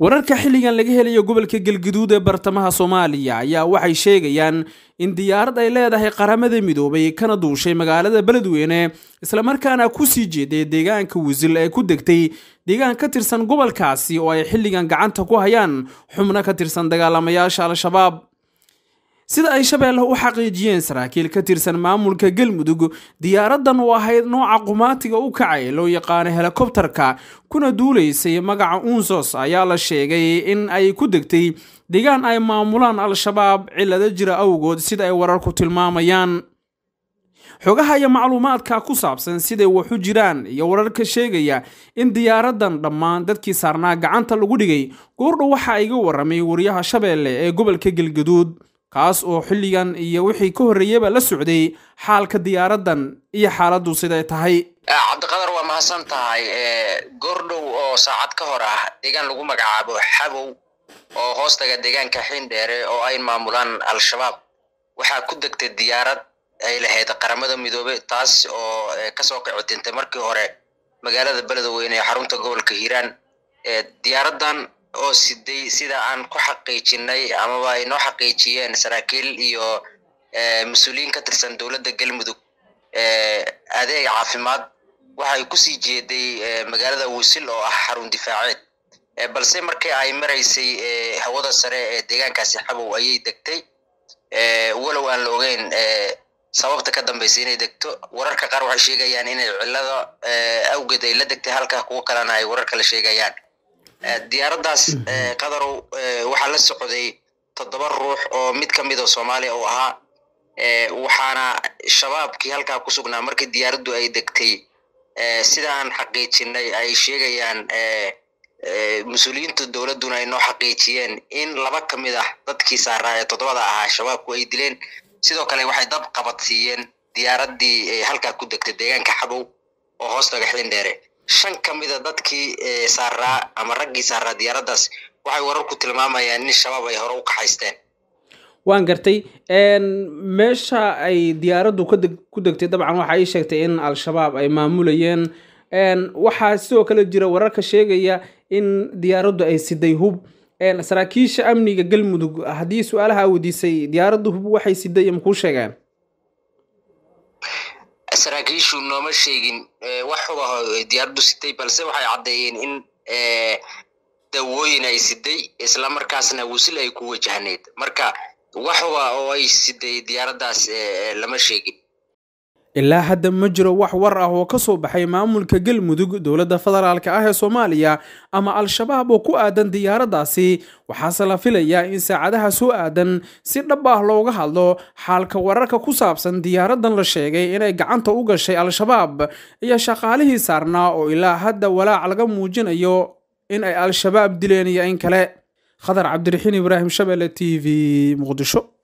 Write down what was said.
wararka xilligan laga helayo gobolka galguduud ee bartamaha soomaaliya ayaa waxay sheegayaan in diyaarad ay leedahay qaramada midoobay kana duushay magaalada beledweyne islamarkaana kusii jeeday deegaanka wisil ee ku degtay deegaan ka tirsan gobolkaasi oo ay xilligan gacanta ku hayaan xubno ka tirsan dagaalamayaasha al-shabaab sida ay shabeelle u xaqiijiyeen saraakiil ka tirsan maamulka galmudug diyaaradan oo ahayd nooca qumaatiga u kacay loo yaqaano helikobtarka kuna duulaysay magaca unsos ayaa la sheegay in ay ku degtay deegaan ay maamulaan al-shabaab cillado jira awgood sida ay wararku tilmaamayaan xogaha iyo macluumaadka ku saabsan siday waxu jiraan iyo wararka sheegaya in diyaaradan dhammaan dadkii saarnaa gacanta lagu dhigay goordhow waxa iga waramay wariyaha shabeelle ee gobolka galgaduud kaas oo xilligan iyo wixii ka horreeyaba la socday xaalka diyaaradan iyo xaaladdu siday tahay cabdiqadar waa mahadsan tahay goordhow oo saacad ka hor ah deegaan lagu magacaabo xabow oo hoostaga deegaanka xiindheere oo ay maamulaan al-shabaab waxaa ku degtay diyaarad ay lahayd qaramada midoobe taas oo kasoo kicitintay markii hore magaalada beledweyne ee xarunta gobolka hiiraan diyaaradan oo siday sida aan ku xaqiijinay amaba ay noo xaqiijiyeen saraakiil iyo mas-uuliyiin ka tirsan dowladda galmudug adeeg caafimaad waxay kusii jeeday magaalada wisil oo ah xarun difaaceed balse markii ay maraysay hawada sare ee deegaankaasi xabow ayay degtay walow aan la ogeyn sababta ka dambaysa inay degto wararka qaar waxay sheegayaan inay cillada awgeed ay la degtay halka kuwo kalena ay warar kale sheegayaan diyaaraddaas qadarow waxaa la socday toddoba ruux oo mid ka mid oo soomaaliya uu ahaa waxaana shabaabkii halkaa ku sugnaa markii diyaaraddu ay degtay sida aan xaqiijinay ay sheegayaan mas-uuliyiinta dowladduna ay noo xaqiijiyeen in laba ka mid ah dadkii saaraa ee toddobada ahaa shabaabku ay dileen sidoo kale waxay dab qabadsiiyeen diyaaraddii halkaa ku degtay deegaanka xabow oo hoostaga xiindheere shan ka mida dadkii saaraa ama raggii saaraa diyaaraddaas waxay wararku tilmaamayaan in shabaab ay hore u kaxaysteen waan gartay meesha ay diyaaraddu ku degtay dabcan waxa ay sheegtay in al-shabaab ay maamulayeen waxaa sidoo kale jira wararka sheegaya in diyaaraddu ay siday hub saraakiisha amniga galmudug haddii su-aalaha weydiisay diyaaraddu hub waxay siday makuu sheegeen saraakiishu nooma sheegin wax hubaho diyaaraddu sitay balse waxay caddeeyeen in dawooyin ay siday islamarkaasna wisil ay ku wajahneyd marka wax huba oo ay siday diyaaraddaas lama sheegin ilaa hadda ma jiro wax war ah oo ka soo baxay maamulka galmudug dowladda federaalk ah ee soomaaliya ama al-shabaab oo ku aadan diyaaraddaasi waxaase la filayaa in saacadaha soo aadan si dhab ah looga hadlo xaalka wararka ku saabsan diyaaradan la sheegay inay gacanta u gashay al-shabaab iyo shaqaalihii saarnaa oo ilaa hadda walaac laga muujinayo in ay al-shabaab dileen iyo in kale khadar cabdiraxiin ibraahim shabeelle t v muqdisho